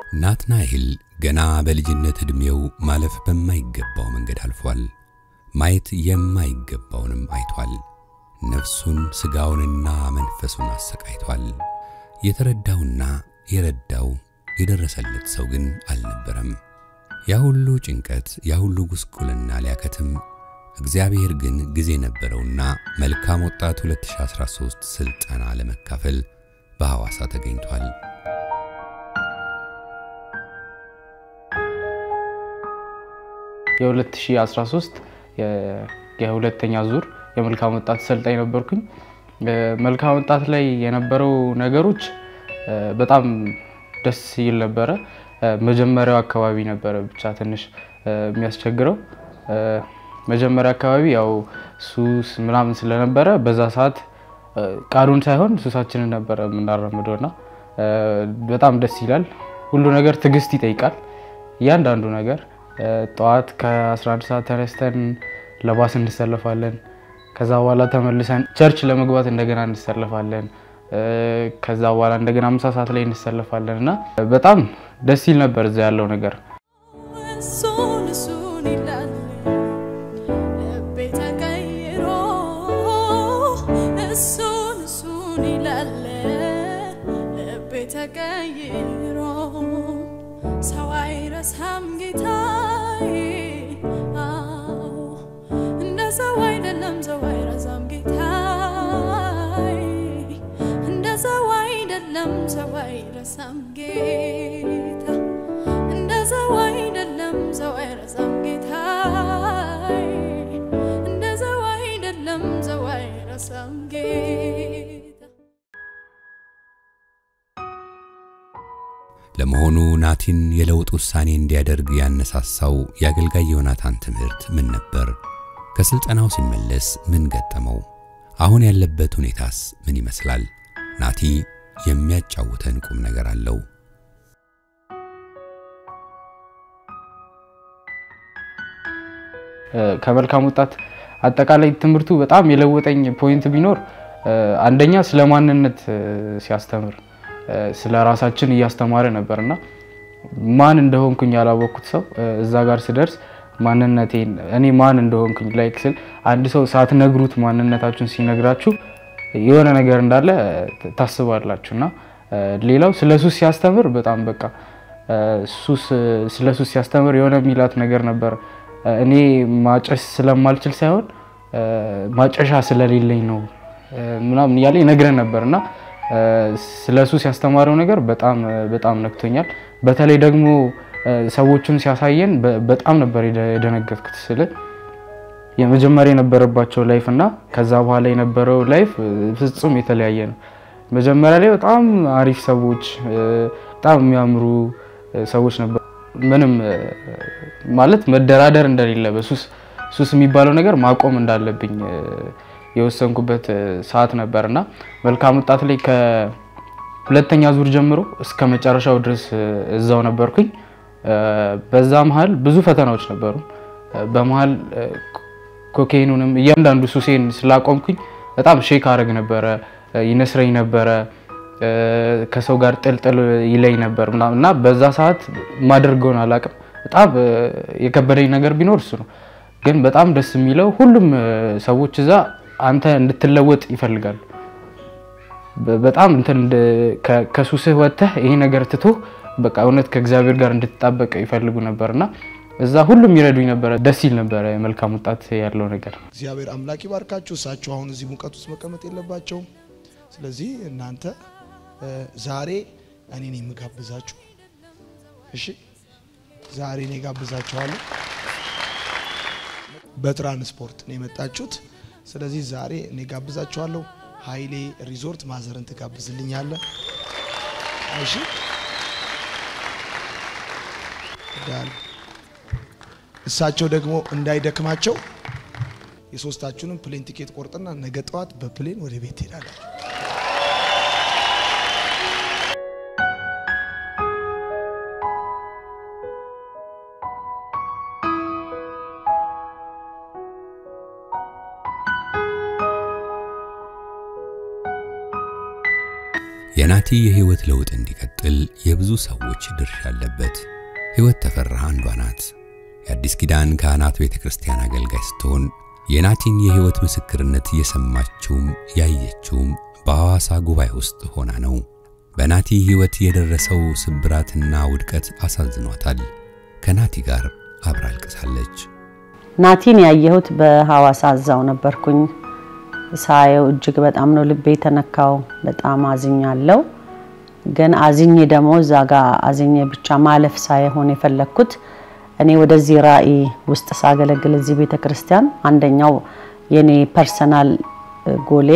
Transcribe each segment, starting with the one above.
ናትናኤል ገና በልጅነት ዕድሜው ማለፍ በማይገባው መንገድ አልፏል። ማየት የማይገባውንም አይቷል። ነፍሱን ሥጋውንና መንፈሱን አሰቃይቷል። የተረዳውና የረዳው የደረሰለት ሰው ግን አልነበረም። ያ ሁሉ ጭንቀት፣ ያ ሁሉ ጉስቁልና ሊያከትም እግዚአብሔር ግን ጊዜ ነበረውና መልካም ወጣት 2013 ሥልጠና ለመካፈል በሐዋሳ ተገኝቷል። የ2013 የሁለተኛ ዙር የመልካም ወጣት ሰልጣኝ ነበርኩኝ። መልካም ወጣት ላይ የነበረው ነገሮች በጣም ደስ ይል ነበረ። መጀመሪያው አካባቢ ነበረ ብቻ ትንሽ የሚያስቸግረው። መጀመሪያ አካባቢ ያው ሱስ ምናምን ስለነበረ በዛ ሰዓት ቃሉን ሳይሆን ሱሳችንን ነበረ የምናራምደው እና በጣም ደስ ይላል። ሁሉ ነገር ትዕግስት ይጠይቃል። እያንዳንዱ ነገር ጠዋት ከ11 ሰዓት ተነስተን ለባስ እንሰለፋለን። ከዛ በኋላ ተመልሰን ቸርች ለመግባት እንደገና እንሰለፋለን። ከዛ በኋላ እንደገና ምሳ ሰዓት ላይ እንሰለፋለን እና በጣም ደስ ይል ነበር እዛ ያለው ነገር። እሱን እሱን ይላል ልቤ ተቀይሮ እሱን እሱን ይላል ልቤ ተቀይሮ ሰው አይረሳም ጌታዬ አዎ እንደ ሰው አይደለም ሰው አይረሳም ጌታዬ እንደ ሰው አይደለም ሰው አይረሳም ጌታ እንደ ሰው አይደለም ሰው አይረሳም ጌታዬ እንደ ሰው አይደለም ሰው አይረሳም ጌታ ለመሆኑ ናቲን የለውጥ ውሳኔ እንዲያደርግ ያነሳሳው የአገልጋይ ዮናታን ትምህርት ምን ነበር? ከሥልጠናው ሲመለስ ምን ገጠመው? አሁን ያለበት ሁኔታስ ምን ይመስላል? ናቲ የሚያጫውተን ቁም ነገር አለው። ከመልካም ወጣት አጠቃላይ ትምህርቱ በጣም የለወጠኝ ፖይንት ቢኖር አንደኛ ስለ ማንነት ሲያስተምር ስለ ራሳችን እያስተማረ ነበር እና ማን እንደሆንኩኝ ያላወቅኩት ሰው እዛ ጋር ስደርስ ማንነቴን እኔ ማን እንደሆንኩኝ ላይክ ስል አንድ ሰው ሳትነግሩት ማንነታችሁን ሲነግራችሁ የሆነ ነገር እንዳለ ታስባላችሁ እና ሌላው ስለ ሱስ ሲያስተምር በጣም በቃ ሱስ ስለ ሱስ ሲያስተምር የሆነ የሚላት ነገር ነበር። እኔ ማጨስ ስለማልችል ሳይሆን ማጨሻ ስለሌለኝ ነው ምናምን እያለ ይነግረን ነበር እና ስለ ሱስ ያስተማረው ነገር በጣም በጣም ነክቶኛል። በተለይ ደግሞ ሰዎቹን ሲያሳየን በጣም ነበር የደነገጥኩት። ስለ የመጀመሪያ የነበረባቸው ላይፍ እና ከዛ በኋላ የነበረው ላይፍ ፍጹም የተለያየ ነው። መጀመሪያ ላይ በጣም አሪፍ ሰዎች፣ በጣም የሚያምሩ ሰዎች ነበር። ምንም ማለት መደራደር እንደሌለ በሱስ ሱስ የሚባለው ነገር ማቆም እንዳለብኝ የወሰንኩበት ሰዓት ነበር እና መልካም ወጣት ላይ ከሁለተኛ ዙር ጀምሮ እስከ መጨረሻው ድረስ እዛው ነበርኩኝ። በዛ መሀል ብዙ ፈተናዎች ነበሩ። በመሀል ኮኬኑንም እያንዳንዱ ሱሴን ስላቆምኩኝ በጣም ሼክ አረግ ነበረ፣ ይነስረኝ ነበረ፣ ከሰው ጋር ጥልጥል ይለኝ ነበር እና በዛ ሰዓት ማደርገውን አላቅም። በጣም የከበደኝ ነገር ቢኖር እሱ ነው። ግን በጣም ደስ የሚለው ሁሉም ሰዎች እዛ አንተ እንድትለወጥ ይፈልጋሉ። በጣም እንትን ከሱስህ ወጥተህ ይሄ ነገር ትቶ በቃ እውነት ከእግዚአብሔር ጋር እንድትጣበቅ ይፈልጉ ነበር እና እዛ ሁሉም ይረዱኝ ነበረ። ደስ ይል ነበረ መልካም ወጣት ያለው ነገር። እግዚአብሔር አምላክ ይባርካችሁ። እሳቸው አሁን እዚህ ሙቀት ውስጥ መቀመጥ የለባቸውም። ስለዚህ እናንተ ዛሬ እኔ ነኝ የምጋብዛችሁ። እሺ፣ ዛሬ እኔ ጋብዛችኋለሁ። በትራንስፖርት ነው የመጣችሁት። ስለዚህ ዛሬ እኔ ጋብዛችኋለሁ። ኃይሌ ሪዞርት ማዘርን ትጋብዝልኛለህ። እሺ ዳን እሳቸው ደግሞ እንዳይደክማቸው የሶስታችሁንም ፕሌን ቲኬት ቆርጥና ነገ ጠዋት በፕሌን ወደ ቤት ትሄዳላችሁ። የናቲ የህይወት ለውጥ እንዲቀጥል የብዙ ሰዎች ድርሻ አለበት። ህይወት ተፈራ አንዷ ናት። የአዲስ ኪዳን ካህናት ቤተ ክርስቲያን አገልጋይ ስትሆን የናቲን የህይወት ምስክርነት እየሰማችውም ያየችውም በሐዋሳ ጉባኤ ውስጥ ሆና ነው። በናቲ ህይወት የደረሰው ስብራትና ውድቀት አሳዝኗታል። ከናቲ ጋር አብራ አልቅሳለች። ናቲን ያየሁት በሐዋሳ እዛው ነበርኩኝ። ሳየው እጅግ በጣም ነው ልቤ የተነካው። በጣም አዝኛለሁ። ግን አዝኜ ደግሞ እዛ ጋር አዝኜ ብቻ ማለፍ ሳይሆን የፈለግኩት እኔ ወደዚህ ራእይ ውስጥ ሳገለግል እዚህ ቤተ ክርስቲያን አንደኛው የኔ ፐርሰናል ጎሌ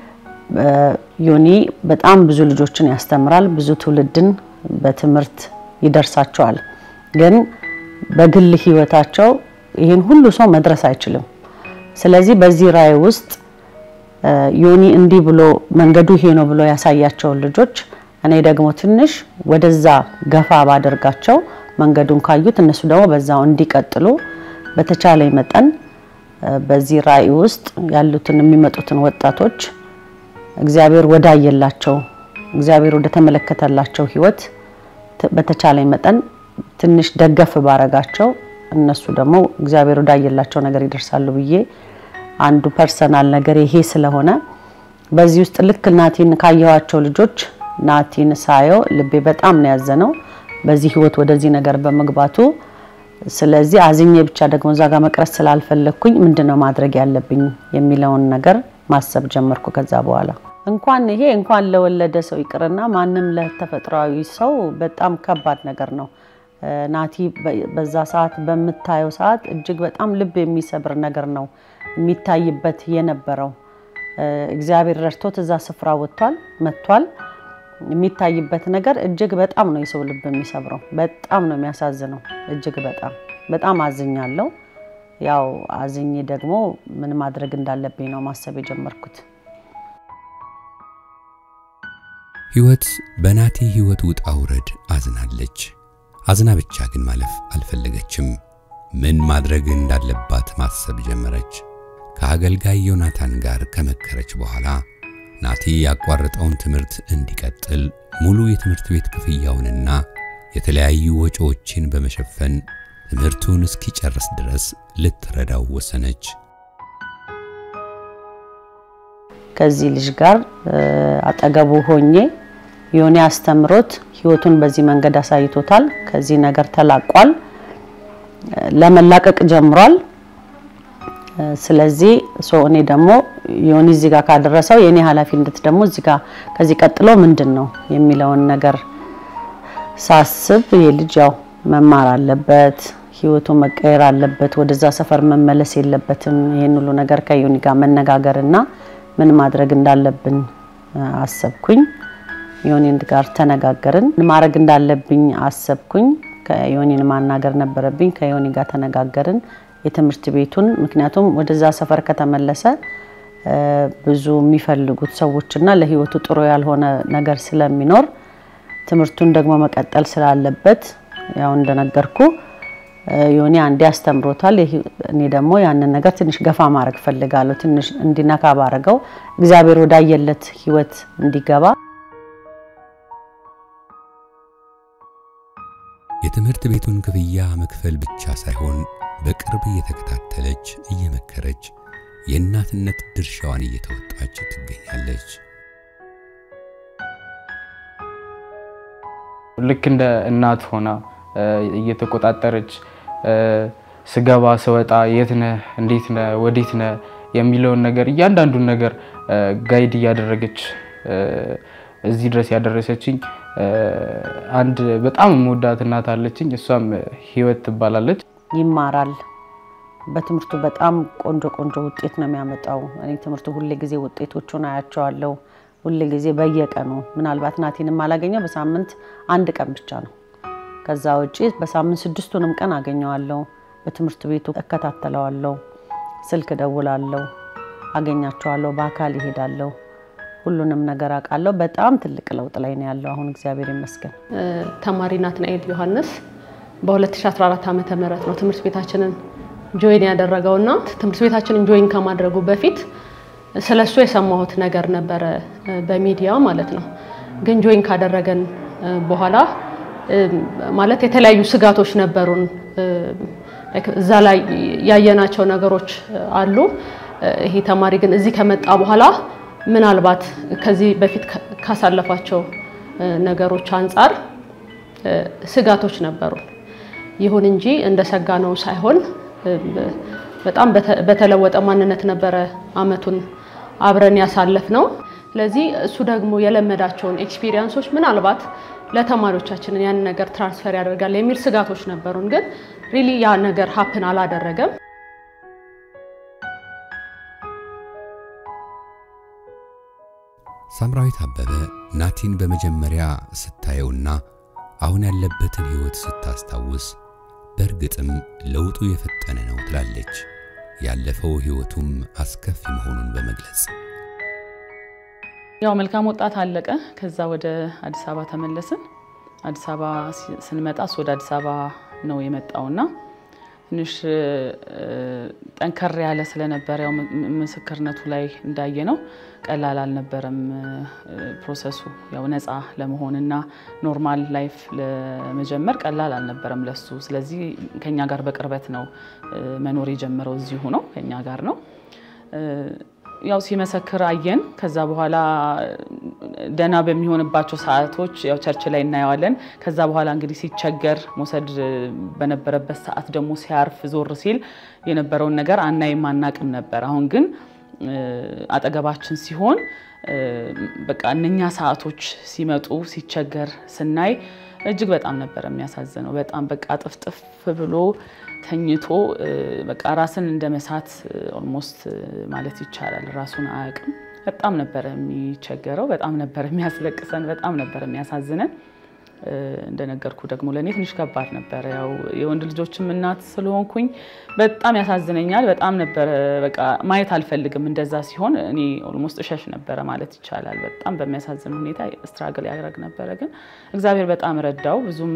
ዮኒ በጣም ብዙ ልጆችን ያስተምራል፣ ብዙ ትውልድን በትምህርት ይደርሳቸዋል። ግን በግል ህይወታቸው ይህን ሁሉ ሰው መድረስ አይችልም። ስለዚህ በዚህ ራእይ ውስጥ ዮኒ እንዲህ ብሎ መንገዱ ይሄ ነው ብሎ ያሳያቸውን ልጆች እኔ ደግሞ ትንሽ ወደዛ ገፋ ባደርጋቸው መንገዱን ካዩት እነሱ ደግሞ በዛው እንዲቀጥሉ በተቻለኝ መጠን በዚህ ራእይ ውስጥ ያሉትን የሚመጡትን ወጣቶች እግዚአብሔር ወዳየላቸው እግዚአብሔር ወደ ተመለከተላቸው ህይወት በተቻለኝ መጠን ትንሽ ደገፍ ባረጋቸው እነሱ ደግሞ እግዚአብሔር ወዳየላቸው ነገር ይደርሳሉ ብዬ አንዱ ፐርሰናል ነገር ይሄ ስለሆነ በዚህ ውስጥ ልክ ናቲን ካየኋቸው ልጆች ናቲን ሳየው ልቤ በጣም ነው ያዘነው በዚህ ህይወት ወደዚህ ነገር በመግባቱ። ስለዚህ አዝኜ ብቻ ደግሞ እዛ ጋር መቅረት ስላልፈለግኩኝ ምንድነው ማድረግ ያለብኝ የሚለውን ነገር ማሰብ ጀመርኩ። ከዛ በኋላ እንኳን ይሄ እንኳን ለወለደ ሰው ይቅርና ማንም ለተፈጥሯዊ ሰው በጣም ከባድ ነገር ነው። ናቲ በዛ ሰዓት በምታየው ሰዓት እጅግ በጣም ልብ የሚሰብር ነገር ነው የሚታይበት የነበረው። እግዚአብሔር ረድቶት እዛ ስፍራ ወጥቷል መጥቷል። የሚታይበት ነገር እጅግ በጣም ነው የሰው ልብ የሚሰብረው። በጣም ነው የሚያሳዝነው። እጅግ በጣም በጣም አዝኛለሁ። ያው አዝኜ ደግሞ ምን ማድረግ እንዳለብኝ ነው ማሰብ የጀመርኩት። ህይወት በናቲ ህይወት ውጣ ውረድ አዝናለች። አዝና ብቻ ግን ማለፍ አልፈለገችም። ምን ማድረግ እንዳለባት ማሰብ ጀመረች። ከአገልጋይ ዮናታን ጋር ከመከረች በኋላ ናቲ ያቋረጠውን ትምህርት እንዲቀጥል ሙሉ የትምህርት ቤት ክፍያውንና የተለያዩ ወጪዎችን በመሸፈን ትምህርቱን እስኪጨርስ ድረስ ልትረዳው ወሰነች። ከዚህ ልጅ ጋር አጠገቡ ሆኜ ዮኒ አስተምሮት ህይወቱን በዚህ መንገድ አሳይቶታል። ከዚህ ነገር ተላቋል፣ ለመላቀቅ ጀምሯል። ስለዚህ ሶ እኔ ደግሞ ዮኒ እዚህ ጋር ካደረሰው የኔ ኃላፊነት ደግሞ እዚህ ጋር ከዚህ ቀጥሎ ምንድን ነው የሚለውን ነገር ሳስብ ይህ ልጅ ያው መማር አለበት፣ ህይወቱ መቀየር አለበት፣ ወደዛ ሰፈር መመለስ የለበትም። ይህን ሁሉ ነገር ከዮኒ ጋር መነጋገርና ምን ማድረግ እንዳለብን አሰብኩኝ። ዮኒን ጋር ተነጋገርን። ምን ማድረግ እንዳለብኝ አሰብኩኝ። ከዮኒን ማናገር ነበረብኝ። ከዮኒ ጋር ተነጋገርን የትምህርት ቤቱን ምክንያቱም ወደዛ ሰፈር ከተመለሰ ብዙ የሚፈልጉት ሰዎችና ለህይወቱ ጥሩ ያልሆነ ነገር ስለሚኖር ትምህርቱን ደግሞ መቀጠል ስላለበት ያው እንደነገርኩ ዮኒ አንዴ አስተምሮታል። እኔ ደግሞ ያንን ነገር ትንሽ ገፋ ማድረግ ፈልጋለሁ። ትንሽ እንዲነካ ባረገው እግዚአብሔር ወዳየለት ህይወት እንዲገባ የትምህርት ቤቱን ክፍያ መክፈል ብቻ ሳይሆን በቅርብ እየተከታተለች እየመከረች የእናትነት ድርሻዋን እየተወጣች ትገኛለች። ልክ እንደ እናት ሆና እየተቆጣጠረች ስገባ ስወጣ የት ነህ፣ እንዴት ነህ፣ ወዴት ነህ የሚለውን ነገር እያንዳንዱን ነገር ጋይድ እያደረገች እዚህ ድረስ ያደረሰችኝ አንድ በጣም የምወዳት እናት አለችኝ። እሷም ህይወት ትባላለች። ይማራል። በትምህርቱ በጣም ቆንጆ ቆንጆ ውጤት ነው የሚያመጣው። እኔ ትምህርቱ ሁሌ ጊዜ ውጤቶቹን አያቸዋለሁ። ሁሌ ጊዜ በየቀኑ ምናልባት ናቲን የማላገኘው በሳምንት አንድ ቀን ብቻ ነው። ከዛ ውጪ በሳምንት ስድስቱንም ቀን አገኘዋለሁ። በትምህርት ቤቱ እከታተለዋለሁ። ስልክ ደውላለሁ፣ አገኛቸዋለሁ፣ በአካል ይሄዳለሁ። ሁሉንም ነገር አውቃለሁ። በጣም ትልቅ ለውጥ ላይ ነው ያለው አሁን እግዚአብሔር ይመስገን። ተማሪ ናትናኤል ዮሐንስ በ2014 ዓመተ ምህረት ነው ትምህርት ቤታችንን ጆይን ያደረገውና ትምህርት ቤታችንን ጆይን ከማድረጉ በፊት ስለሱ የሰማሁት ነገር ነበረ በሚዲያ ማለት ነው። ግን ጆይን ካደረገን በኋላ ማለት የተለያዩ ስጋቶች ነበሩን። እዛ ላይ ያየናቸው ነገሮች አሉ። ይሄ ተማሪ ግን እዚህ ከመጣ በኋላ ምናልባት ከዚህ በፊት ካሳለፋቸው ነገሮች አንጻር ስጋቶች ነበሩን። ይሁን እንጂ እንደ ሰጋ ነው ሳይሆን በጣም በተለወጠ ማንነት ነበረ አመቱን አብረን ያሳለፍ ነው። ስለዚህ እሱ ደግሞ የለመዳቸውን ኤክስፒሪየንሶች ምናልባት ለተማሪዎቻችንን ያን ነገር ትራንስፈር ያደርጋል የሚል ስጋቶች ነበሩን። ግን ሪሊ ያ ነገር ሀፕን አላደረገም። ሳምራዊት አበበ ናቲን በመጀመሪያ ስታየውና አሁን ያለበትን ሕይወት ስታስታውስ በእርግጥም ለውጡ የፈጠነ ነው ትላለች። ያለፈው ሕይወቱም አስከፊ መሆኑን በመግለጽ ያው መልካም ወጣት አለቀ። ከዛ ወደ አዲስ አበባ ተመለስን። አዲስ አበባ ስንመጣ እሱ ወደ አዲስ አበባ ነው የመጣውና ትንሽ ጠንከር ያለ ስለነበረ ያው ምስክርነቱ ላይ እንዳየ ነው ቀላል አልነበረም ፕሮሰሱ። ያው ነፃ ለመሆንና ኖርማል ላይፍ ለመጀመር ቀላል አልነበረም ለሱ። ስለዚህ ከኛ ጋር በቅርበት ነው መኖር የጀመረው እዚሁ ነው ከኛ ጋር ነው። ያው ሲመሰክር አየን። ከዛ በኋላ ደህና በሚሆንባቸው ሰዓቶች ያው ቸርች ላይ እናየዋለን። ከዛ በኋላ እንግዲህ ሲቸገር መውሰድ በነበረበት ሰዓት ደግሞ ሲያርፍ ዞር ሲል የነበረውን ነገር አናይም አናቅም ነበር። አሁን ግን አጠገባችን ሲሆን በቃ እነኛ ሰዓቶች ሲመጡ ሲቸገር ስናይ እጅግ በጣም ነበር የሚያሳዝነው። በጣም በቃ ጥፍጥፍ ብሎ ተኝቶ በቃ ራስን እንደ መሳት ኦልሞስት ማለት ይቻላል ራሱን አያውቅም። በጣም ነበረ የሚቸገረው፣ በጣም ነበር የሚያስለቅሰን፣ በጣም ነበር የሚያሳዝነን። እንደነገርኩ ደግሞ ለእኔ ትንሽ ከባድ ነበረ። ያው የወንድ ልጆችም እናት ስለሆንኩኝ በጣም ያሳዝነኛል። በጣም ነበረ በቃ ማየት አልፈልግም። እንደዛ ሲሆን እኔ ኦልሞስት እሸሽ ነበረ ማለት ይቻላል። በጣም በሚያሳዝን ሁኔታ ስትራግል ያደረግ ነበረ። ግን እግዚአብሔር በጣም ረዳው። ብዙም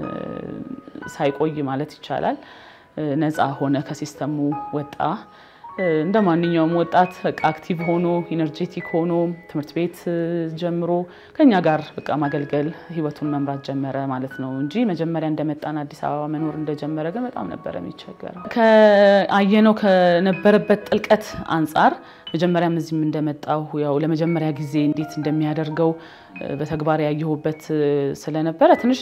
ሳይቆይ ማለት ይቻላል ነፃ ሆነ፣ ከሲስተሙ ወጣ። እንደ ማንኛውም ወጣት በቃ አክቲቭ ሆኖ ኢነርጄቲክ ሆኖ ትምህርት ቤት ጀምሮ ከኛ ጋር በቃ ማገልገል ህይወቱን መምራት ጀመረ ማለት ነው እንጂ መጀመሪያ እንደመጣን አዲስ አበባ መኖር እንደጀመረ ግን በጣም ነበረ የሚቸገረው። ከአየነው ከነበረበት ጥልቀት አንጻር መጀመሪያም እዚህም እንደመጣሁ ያው ለመጀመሪያ ጊዜ እንዴት እንደሚያደርገው በተግባር ያየሁበት ስለነበረ ትንሽ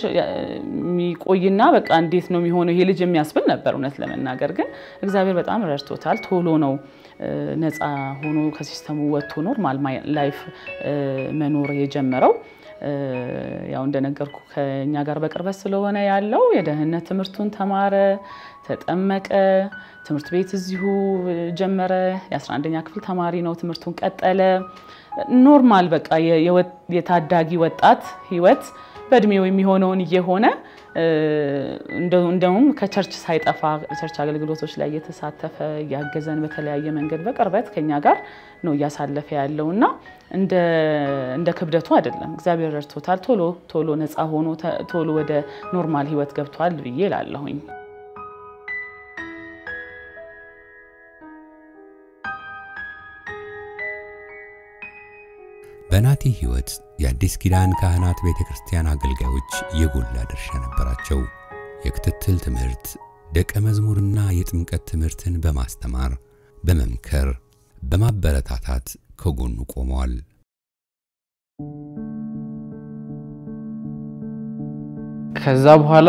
የሚቆይና በቃ እንዴት ነው የሚሆነው ይሄ ልጅ የሚያስብል ነበር። እውነት ለመናገር ግን እግዚአብሔር በጣም ረድቶታል። ቶሎ ነው ነፃ ሆኖ ከሲስተሙ ወጥቶ ኖርማል ላይፍ መኖር የጀመረው። ያው እንደነገርኩ ከኛ ጋር በቅርበት ስለሆነ ያለው የደህንነት ትምህርቱን ተማረ፣ ተጠመቀ፣ ትምህርት ቤት እዚሁ ጀመረ። የ11ኛ ክፍል ተማሪ ነው። ትምህርቱን ቀጠለ። ኖርማል በቃ የታዳጊ ወጣት ህይወት በእድሜው የሚሆነውን እየሆነ እንደውም ከቸርች ሳይጠፋ ቸርች አገልግሎቶች ላይ እየተሳተፈ እያገዘን በተለያየ መንገድ በቅርበት ከኛ ጋር ነው እያሳለፈ ያለው እና እንደ ክብደቱ አይደለም። እግዚአብሔር ረድቶታል። ቶሎ ቶሎ ነፃ ሆኖ ቶሎ ወደ ኖርማል ህይወት ገብቷል ብዬ እላለሁኝ። በናቲ ህይወት የአዲስ ኪዳን ካህናት ቤተ ክርስቲያን አገልጋዮች የጎላ ድርሻ ነበራቸው። የክትትል ትምህርት፣ ደቀ መዝሙርና የጥምቀት ትምህርትን በማስተማር በመምከር በማበረታታት ከጎኑ ቆመዋል። ከዛ በኋላ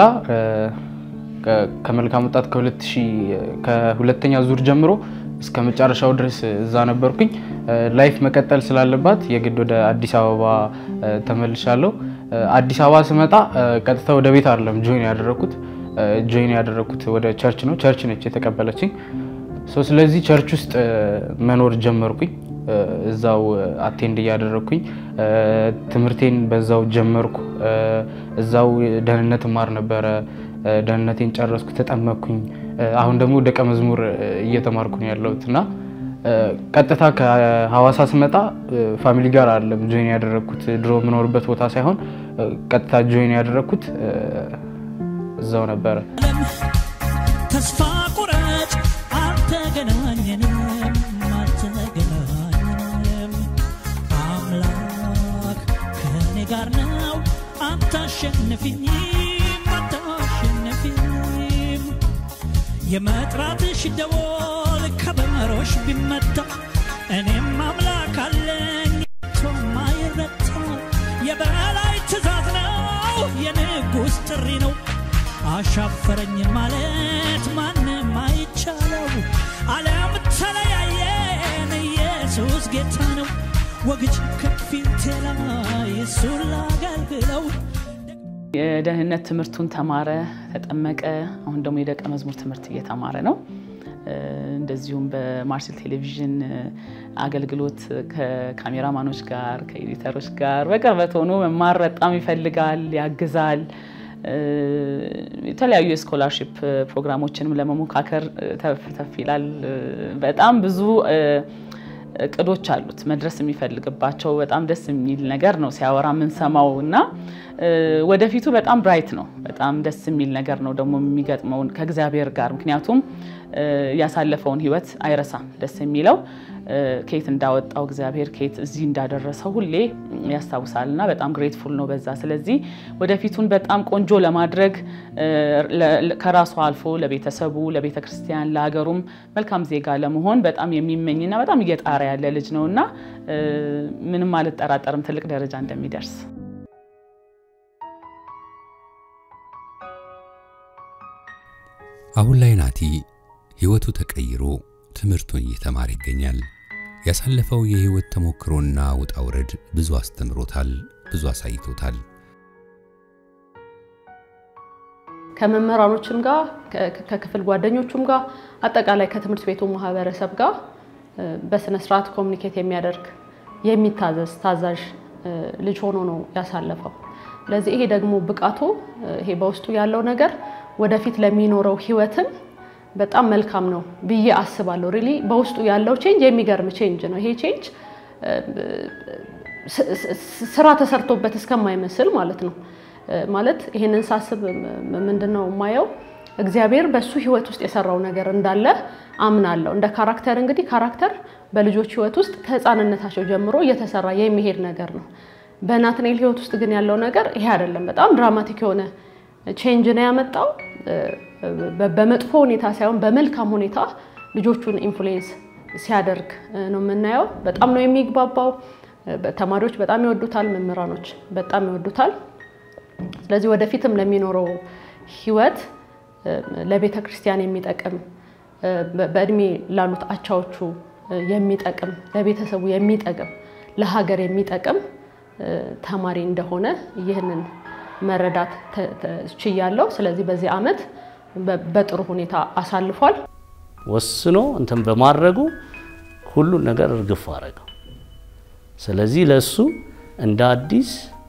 ከመልካም ወጣት ከሁለተኛ ዙር ጀምሮ እስከ መጨረሻው ድረስ እዛ ነበርኩኝ። ላይፍ መቀጠል ስላለባት የግድ ወደ አዲስ አበባ ተመልሻለሁ። አዲስ አበባ ስመጣ ቀጥታ ወደ ቤት አይደለም ጆይን ያደረኩት። ጆይን ያደረኩት ወደ ቸርች ነው። ቸርች ነች የተቀበለችኝ። ስለዚህ ቸርች ውስጥ መኖር ጀመርኩኝ። እዛው አቴንድ እያደረግኩኝ ትምህርቴን በዛው ጀመርኩ። እዛው ደህንነት ማር ነበረ። ደህንነቴን ጨረስኩ፣ ተጠመቅኩኝ። አሁን ደግሞ ደቀ መዝሙር እየተማርኩ ነው ያለሁት እና ቀጥታ ከሐዋሳ ስመጣ ፋሚሊ ጋር አይደለም ጆይን ያደረግኩት ድሮ የምኖርበት ቦታ ሳይሆን ቀጥታ ጆይን ያደረግኩት እዛው ነበረ። ተስፋ ቁረጭ፣ አልተገናኘንም፣ አልተገናኘንም። አምላክ ከኔ ጋር አታሸንፊኝም አታሸንፊኝም የመጥራትሽ ደወል ከበሮሽ ቢመታ እኔም አምላክ አለኝ ቶም አይረታ የበላይ ትእዛዝ ነው የንጉሥ ጥሪ ነው አሻፈረኝ ማለት ማንም አይቻለው ዓለም ተለያየን ኢየሱስ ጌታ ነው ወግጅ ከፊቴ ላይ እሱን ላገልግለው የደህንነት ትምህርቱን ተማረ፣ ተጠመቀ። አሁን ደግሞ የደቀ መዝሙር ትምህርት እየተማረ ነው። እንደዚሁም በማርሴል ቴሌቪዥን አገልግሎት ከካሜራማኖች ጋር ከኤዲተሮች ጋር በቅርበት ሆኖ መማር በጣም ይፈልጋል፣ ያግዛል። የተለያዩ የስኮላርሽፕ ፕሮግራሞችንም ለመሞካከር ተፍ ተፍ ይላል። በጣም ብዙ እቅዶች አሉት መድረስ የሚፈልግባቸው በጣም ደስ የሚል ነገር ነው ሲያወራ የምንሰማው እና ወደፊቱ በጣም ብራይት ነው። በጣም ደስ የሚል ነገር ነው ደግሞ የሚገጥመውን ከእግዚአብሔር ጋር ምክንያቱም ያሳለፈውን ሕይወት አይረሳም። ደስ የሚለው ከየት እንዳወጣው እግዚአብሔር ከየት እዚህ እንዳደረሰው ሁሌ ያስታውሳል እና በጣም ግሬትፉል ነው በዛ። ስለዚህ ወደፊቱን በጣም ቆንጆ ለማድረግ ከራሱ አልፎ ለቤተሰቡ፣ ለቤተ ክርስቲያን፣ ለሀገሩም መልካም ዜጋ ለመሆን በጣም የሚመኝና በጣም እየጣረ ያለ ልጅ ነው እና ምንም አልጠራጠርም ትልቅ ደረጃ እንደሚደርስ። አሁን ላይ ናቲ ሕይወቱ ተቀይሮ ትምህርቱን እየተማረ ይገኛል። ያሳለፈው የሕይወት ተሞክሮና ውጣ ውረድ ብዙ አስተምሮታል፣ ብዙ አሳይቶታል። ከመምህራኖችም ጋር ከክፍል ጓደኞቹም ጋር አጠቃላይ ከትምህርት ቤቱ ማህበረሰብ ጋር በስነ ስርዓት ኮሚኒኬት የሚያደርግ የሚታዘዝ ታዛዥ ልጅ ሆኖ ነው ያሳለፈው። ስለዚህ ይሄ ደግሞ ብቃቱ ይሄ በውስጡ ያለው ነገር ወደፊት ለሚኖረው ህይወትም በጣም መልካም ነው ብዬ አስባለሁ። ሪሊ በውስጡ ያለው ቼንጅ የሚገርም ቼንጅ ነው። ይሄ ቼንጅ ስራ ተሰርቶበት እስከማይመስል ማለት ነው። ማለት ይሄንን ሳስብ ምንድን ነው የማየው እግዚአብሔር በሱ ህይወት ውስጥ የሰራው ነገር እንዳለ አምናለሁ። እንደ ካራክተር እንግዲህ ካራክተር በልጆች ህይወት ውስጥ ከህፃንነታቸው ጀምሮ እየተሰራ የሚሄድ ነገር ነው። በናትናኤል ህይወት ውስጥ ግን ያለው ነገር ይሄ አይደለም። በጣም ድራማቲክ የሆነ ቼንጅ ነው ያመጣው። በመጥፎ ሁኔታ ሳይሆን በመልካም ሁኔታ ልጆቹን ኢንፍሉዌንስ ሲያደርግ ነው የምናየው። በጣም ነው የሚግባባው። ተማሪዎች በጣም ይወዱታል፣ መምህራኖች በጣም ይወዱታል። ስለዚህ ወደፊትም ለሚኖረው ህይወት ለቤተ ክርስቲያን የሚጠቅም በእድሜ ላሉት አቻዎቹ የሚጠቅም ለቤተሰቡ የሚጠቅም ለሀገር የሚጠቅም ተማሪ እንደሆነ ይህንን መረዳት ችያለሁ። ስለዚህ በዚህ ዓመት በጥሩ ሁኔታ አሳልፏል። ወስኖ እንትን በማድረጉ ሁሉን ነገር እርግፍ አረገው። ስለዚህ ለሱ እንደ አዲስ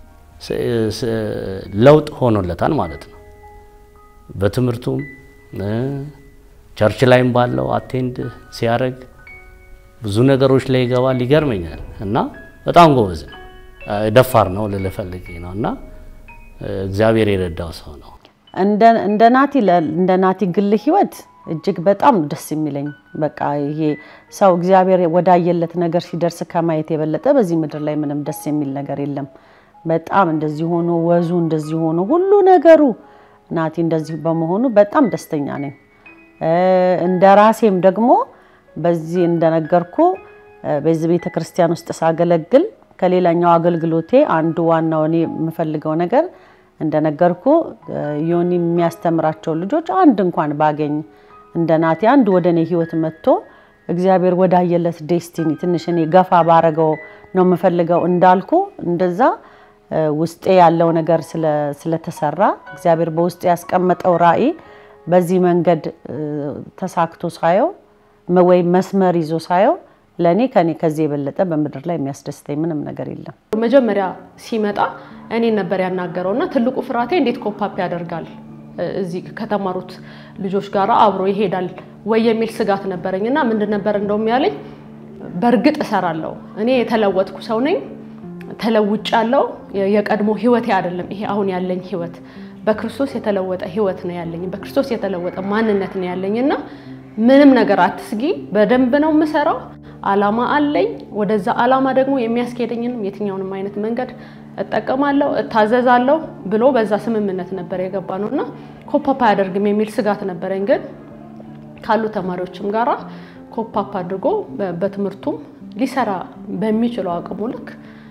ለውጥ ሆኖለታል ማለት ነው። በትምህርቱም ቸርች ላይም ባለው አቴንድ ሲያደርግ ብዙ ነገሮች ላይ ይገባል። ይገርመኛል እና በጣም ጎበዝ ነው። ደፋር ነው ልልህ ፈልጌ ነው እና እግዚአብሔር የረዳው ሰው ነው። እንደ ናቲ እንደ ናቲ ግል ህይወት እጅግ በጣም ደስ የሚለኝ በቃ ይሄ ሰው እግዚአብሔር ወዳየለት ነገር ሲደርስ ከማየት የበለጠ በዚህ ምድር ላይ ምንም ደስ የሚል ነገር የለም። በጣም እንደዚህ ሆኖ ወዙ እንደዚህ ሆኖ ሁሉ ነገሩ ናቲ እንደዚህ በመሆኑ በጣም ደስተኛ ነኝ። እንደ ራሴም ደግሞ በዚህ እንደነገርኩ በዚህ ቤተ ክርስቲያን ውስጥ ሳገለግል ከሌላኛው አገልግሎቴ አንዱ ዋናው እኔ የምፈልገው ነገር እንደነገርኩ ዮኒ የሚያስተምራቸው ልጆች አንድ እንኳን ባገኝ እንደ ናቲ አንድ ወደ እኔ ህይወት መጥቶ እግዚአብሔር ወዳየለት ዴስቲኒ ትንሽ እኔ ገፋ ባረገው ነው የምፈልገው እንዳልኩ እንደዛ ውስጤ ያለው ነገር ስለተሰራ እግዚአብሔር በውስጤ ያስቀመጠው ራዕይ በዚህ መንገድ ተሳክቶ ሳየው ወይም መስመር ይዞ ሳየው ለእኔ ከኔ ከዚህ የበለጠ በምድር ላይ የሚያስደስተኝ ምንም ነገር የለም። መጀመሪያ ሲመጣ እኔን ነበር ያናገረው እና ትልቁ ፍርሃቴ እንዴት ኮፓፕ ያደርጋል እዚህ ከተማሩት ልጆች ጋር አብሮ ይሄዳል ወይ የሚል ስጋት ነበረኝ እና ምንድን ነበር እንደውም ያለኝ በእርግጥ እሰራለሁ እኔ የተለወጥኩ ሰው ነኝ ተለውጭ ያለው የቀድሞ ህይወቴ አይደለም ይሄ አሁን ያለኝ ህይወት በክርስቶስ የተለወጠ ህይወት ነው ያለኝ በክርስቶስ የተለወጠ ማንነት ነው ያለኝ እና ምንም ነገር አትስጊ በደንብ ነው የምሰራው አላማ አለኝ ወደዛ አላማ ደግሞ የሚያስኬደኝንም የትኛውንም አይነት መንገድ እጠቀማለሁ፣ እታዘዛለሁ ብሎ በዛ ስምምነት ነበር የገባ ነው እና ኮፓፕ አያደርግም የሚል ስጋት ነበረኝ። ግን ካሉ ተማሪዎችም ጋራ ኮፓፕ አድርጎ በትምህርቱም ሊሰራ በሚችለው አቅሙ ልክ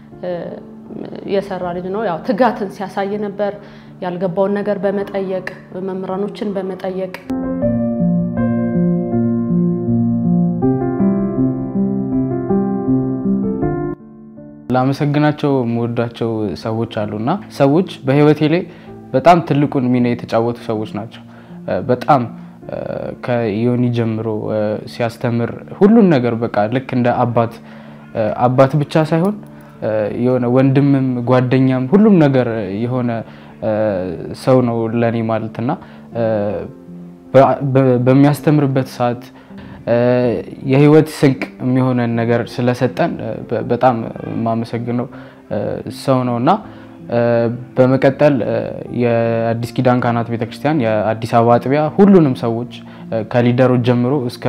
የሰራ ልጅ ነው። ያው ትጋትን ሲያሳይ ነበር። ያልገባውን ነገር በመጠየቅ መምህራኖችን በመጠየቅ ላመሰግናቸው የምወዳቸው ሰዎች አሉና ሰዎች በህይወቴ ላይ በጣም ትልቁን ሚና የተጫወቱ ሰዎች ናቸው። በጣም ከዮኒ ጀምሮ ሲያስተምር ሁሉን ነገር በቃ ልክ እንደ አባት አባት ብቻ ሳይሆን የሆነ ወንድምም ጓደኛም ሁሉም ነገር የሆነ ሰው ነው ለኔ ማለትና በሚያስተምርበት ሰዓት የህይወት ስንቅ የሚሆነን ነገር ስለሰጠን በጣም የማመሰግነው ሰው ነው እና በመቀጠል የአዲስ ኪዳን ካህናት ቤተክርስቲያን የአዲስ አበባ አጥቢያ ሁሉንም ሰዎች ከሊደሮች ጀምሮ እስከ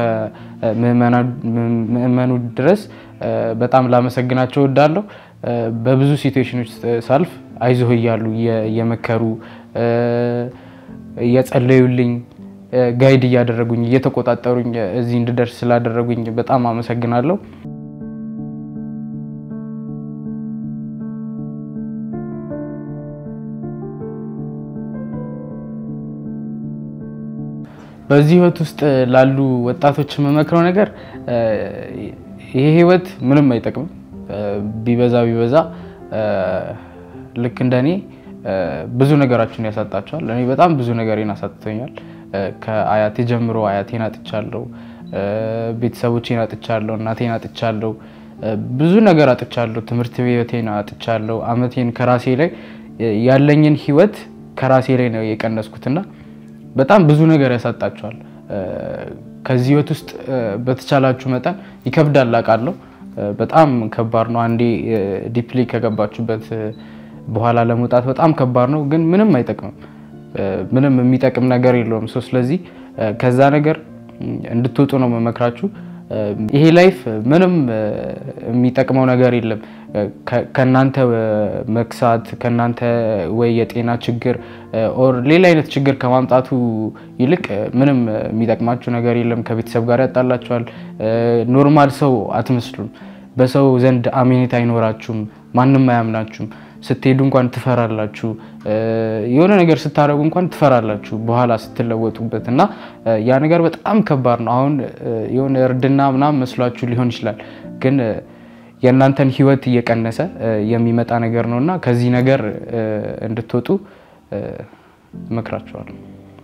ምእመኑ ድረስ በጣም ላመሰግናቸው እወዳለሁ። በብዙ ሲትዌሽኖች ሳልፍ አይዞህ እያሉ እየመከሩ እየጸለዩልኝ ጋይድ እያደረጉኝ እየተቆጣጠሩኝ እዚህ እንድደርስ ስላደረጉኝ በጣም አመሰግናለሁ። በዚህ ህይወት ውስጥ ላሉ ወጣቶች የምመክረው ነገር ይሄ ህይወት ምንም አይጠቅምም። ቢበዛ ቢበዛ ልክ እንደኔ ብዙ ነገራችሁን ያሳጣቸዋል። እኔ በጣም ብዙ ነገሬን አሳጥቶኛል። ከአያቴ ጀምሮ አያቴን አጥቻለሁ፣ ቤተሰቦቼን አጥቻለሁ፣ እናቴን አጥቻለሁ፣ ብዙ ነገር አጥቻለሁ። ትምህርት ቤቴን አጥቻለሁ። አመቴን ከራሴ ላይ ያለኝን ህይወት ከራሴ ላይ ነው የቀነስኩትና በጣም ብዙ ነገር ያሳጣቸዋል። ከዚህ ህይወት ውስጥ በተቻላችሁ መጠን ይከብዳል አውቃለሁ። በጣም ከባድ ነው። አንዴ ዲፕሊ ከገባችሁበት በኋላ ለመውጣት በጣም ከባድ ነው፣ ግን ምንም አይጠቅምም። ምንም የሚጠቅም ነገር የለውም። ሶ ስለዚህ ከዛ ነገር እንድትወጡ ነው መመክራችሁ። ይሄ ላይፍ ምንም የሚጠቅመው ነገር የለም። ከእናንተ መክሳት ከእናንተ ወይ የጤና ችግር ኦር ሌላ አይነት ችግር ከማምጣቱ ይልቅ ምንም የሚጠቅማችሁ ነገር የለም። ከቤተሰብ ጋር ያጣላችኋል። ኖርማል ሰው አትመስሉም። በሰው ዘንድ አሜኔታ አይኖራችሁም። ማንም አያምናችሁም። ስትሄዱ እንኳን ትፈራላችሁ። የሆነ ነገር ስታደርጉ እንኳን ትፈራላችሁ በኋላ ስትለወጡበት እና ያ ነገር በጣም ከባድ ነው። አሁን የሆነ እርድና ምናምን መስሏችሁ ሊሆን ይችላል፣ ግን የእናንተን ህይወት እየቀነሰ የሚመጣ ነገር ነው እና ከዚህ ነገር እንድትወጡ እመክራችኋለሁ።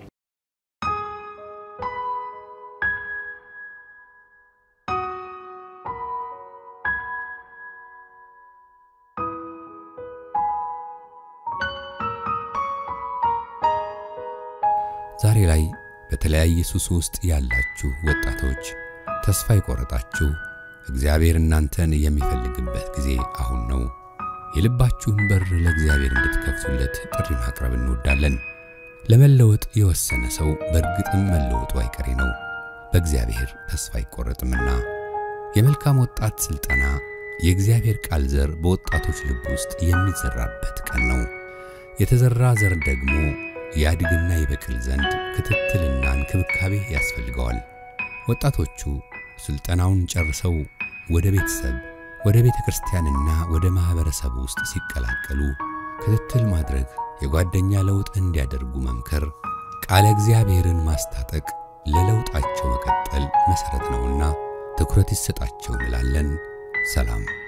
ዛሬ ላይ በተለያየ ሱስ ውስጥ ያላችሁ ወጣቶች፣ ተስፋ የቆረጣችሁ እግዚአብሔር እናንተን የሚፈልግበት ጊዜ አሁን ነው። የልባችሁን በር ለእግዚአብሔር እንድትከፍቱለት ጥሪ ማቅረብ እንወዳለን። ለመለወጥ የወሰነ ሰው በእርግጥም መለወጡ አይቀሬ ነው፣ በእግዚአብሔር ተስፋ አይቆረጥምና። የመልካም ወጣት ሥልጠና የእግዚአብሔር ቃል ዘር በወጣቶች ልብ ውስጥ የሚዘራበት ቀን ነው። የተዘራ ዘር ደግሞ ያድግና ይበቅል ዘንድ ክትትልና እንክብካቤ ያስፈልገዋል። ወጣቶቹ ስልጠናውን ጨርሰው ወደ ቤተሰብ፣ ወደ ቤተ ክርስቲያንና ወደ ማኅበረሰብ ውስጥ ሲቀላቀሉ ክትትል ማድረግ፣ የጓደኛ ለውጥ እንዲያደርጉ መምከር፣ ቃለ እግዚአብሔርን ማስታጠቅ ለለውጣቸው መቀጠል መሠረት ነውና ትኩረት ይሰጣቸው እንላለን። ሰላም